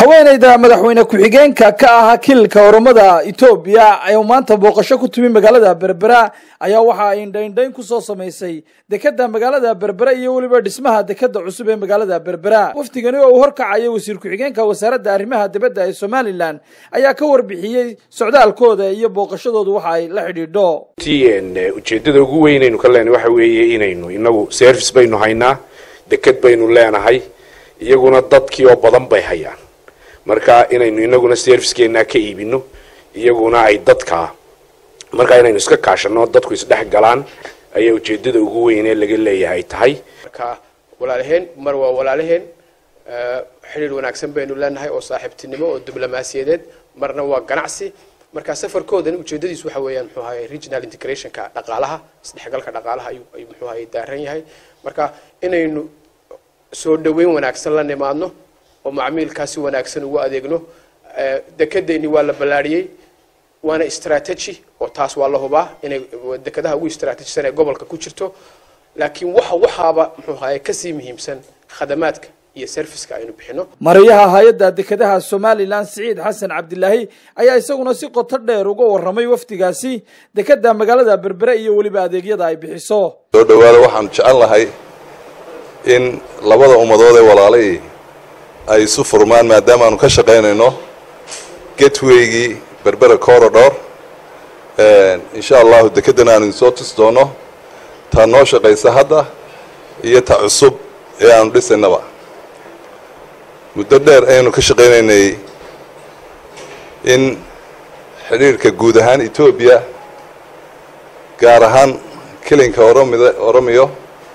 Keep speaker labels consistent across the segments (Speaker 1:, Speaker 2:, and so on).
Speaker 1: haweenayda madaxweyne ku-xigeenka ka ah kililka oromada etoobiya ee maanta booqasho ku timi magaalada berbera ayaa waxa ay indhaindhayn kusoo samaysay dekeda magaalada berbera iyo weliba dhismaha dekeda cusub ee magaalada berbera wafdigani oo uu horkacaya wasiir ku-xigeenka wasaaradda arrimaha dibadda ee somalilan ayaa ka warbixiyey socdaalkooda iyo booqashadoodu waxa ay la xidhiidho
Speaker 2: ujeedada ugu weynaynu ka leenahay waxa weeye inaynu inagu service baynu haynaa deked baynu leenahay iyaguna dadkii oo badan bay hayaan marka inaynu inaguna servicekeenaa ka iibino iyaguna ay dadka marka inaynu iska kaashano dadku isdhex galaan ayaa ujeedada ugu weyn ee laga leeyahay tahay
Speaker 3: marka walaalaheen mar waa walaalaheen xidhiir wanaagsan baynu leenahay oo saaxiibtinimo oo diblomaasiyadeed marna waa ganacsi marka safarkoodan ujeedadiisu waxa weeyaan muxuu ahaye regional integrationka dhaqaalaha isdhexgalka dhaqaalaha ayuu ayuu muxuu ahaye daaran yahay marka inaynu soo dhaweyn wanaagsan la nimaadno oo macmiilkaasi wanaagsan ugu adeegno dekedeeni waa la ballaariyey waana strategy oo taas waa la hubaa inay dekadaha ugu stratejisan ee gobolka ku jirto laakiin waxa waxaaba muxuu ahaye kasii muhiimsan khadamaadka iyo serviceka aynu bixino
Speaker 1: mariyaha hay-adda dekedaha somalilan siciid xasan cabdilaahi ayaa isaguna si qoto dheer uga warramay wafdigaasi dekeda magaalada berbere iyo weliba adeegyada ay bixiso
Speaker 4: soo dhawaada waxaan jecel lahay in labada ummadood ee walaalay ay isu furmaan maadaama aanu ka shaqaynayno getwaygii berbera corridor insha allahu dekedana aanu idinsoo tus doono taa noo shaqaysa hadda iyo ta cusub ee aanu dhisaynaba muddo dheer ayaynu ka shaqaynaynay in xidhiirhka guud ahaan etoobiya gaar ahaan kelinka oromida oromiyo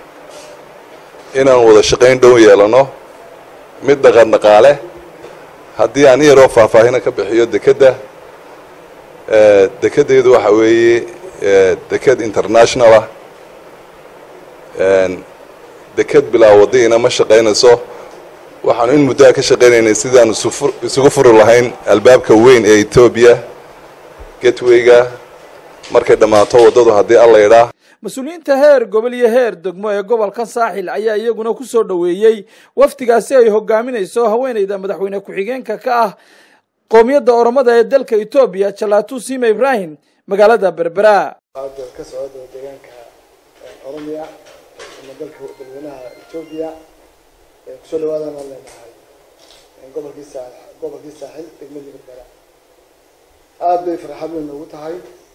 Speaker 4: inaan wada shaqayn dhow yeelano mid dhaqan dhaqaale haddii aan in yaroo faahfaahina ka bixiyo dekedda dekeddeedu waxa weeye deked international ah deked bilaa wadiina ma shaqaynayso waxaanu in muddoa ka shaqaynaynay sidaanu isugu furi lahayn albaabka weyn ee etoobiya getwayga markay dhammaato waddadu haddii alla idhaa
Speaker 1: mas-uuliyiinta heer gobol iyo heer degmo ee gobolka saaxil ayaa iyaguna ku soo dhoweeyey wafdigaasi ay hogaaminayso haweeneyda madaxweyne ku-xigeenka ka ah qoomiyadda oromada ee dalka etoobiya jalaatu sima ibrahim magaalada berbera
Speaker 5: ka socda deegaanka oromiya ama dalka dadweynaha etoobiya kusoo dhawaadaan aan leenahay gobolkii saa gobolkii saaxil degmadii berbera aada bay farxad weyn noogu tahay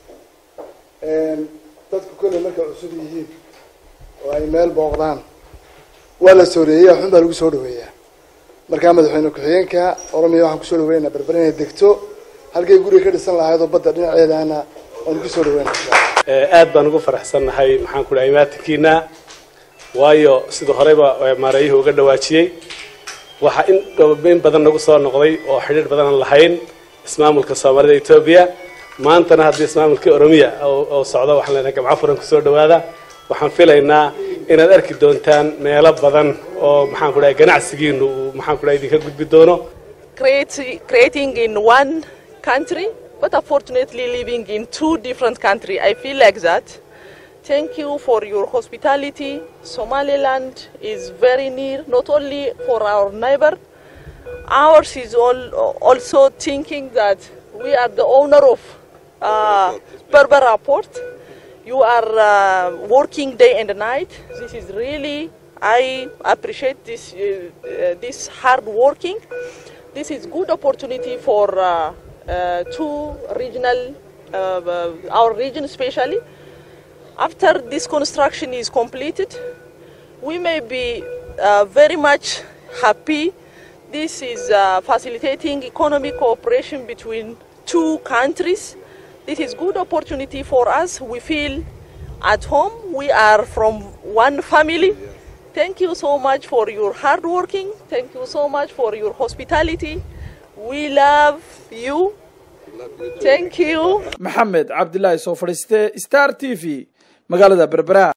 Speaker 5: dadku kolley markay cusub yihiin oo ay meel booqdaan waa la sooreeyey xun baa lagu soo dhaweeyaa markaa madaxweyne ku-xigeenka oromiya waxaan kusoo dhaweynaynaa berber inay degto halkay guriga ka dhisan lahayd oo badda dhinaceedana waan kusoo dhaweynaa
Speaker 6: aad baan ugu faraxsannahay maxaan ku dhahay imaatinkiina waayo sida horeyba maareeyuhu uga dhawaajiyey waxaa in in badan nagu soo noqday oo xidhiir badan aan lahayn ismaamulka soomaalida etoobiya maantana haddii ismaamulkii oromiya oo socdo waxaan leenahay gamco furan kusoo dhawaada waxaan filaynaa inaad arki doontaan meelo badan oo maxaan ku dhahay ganacsigiinu uu maxaan ku dhahay idinka gudbi doono
Speaker 7: creating in one country but unfortunately living in two different countries i feel like that thank you for your hospitality somaliland is very near not only for our neighbor ours is all, also thinking that we are the owner of uh, Berbera port. You are uh, working day and night. This is really, I appreciate this, uh, uh, this hard working. This is good opportunity for uh, uh, two regional, uh, uh, our region especially. After this construction is completed, we may be uh, very much happy. This is uh, facilitating economic cooperation between two countries. This is good opportunity for us. We feel at home. We are from one family. Thank you so much for your hard working. Thank you so much for your hospitality. We love you. Thank you.
Speaker 1: maxamed cabdilaahi soo fadhiiste star t v magaalada berbera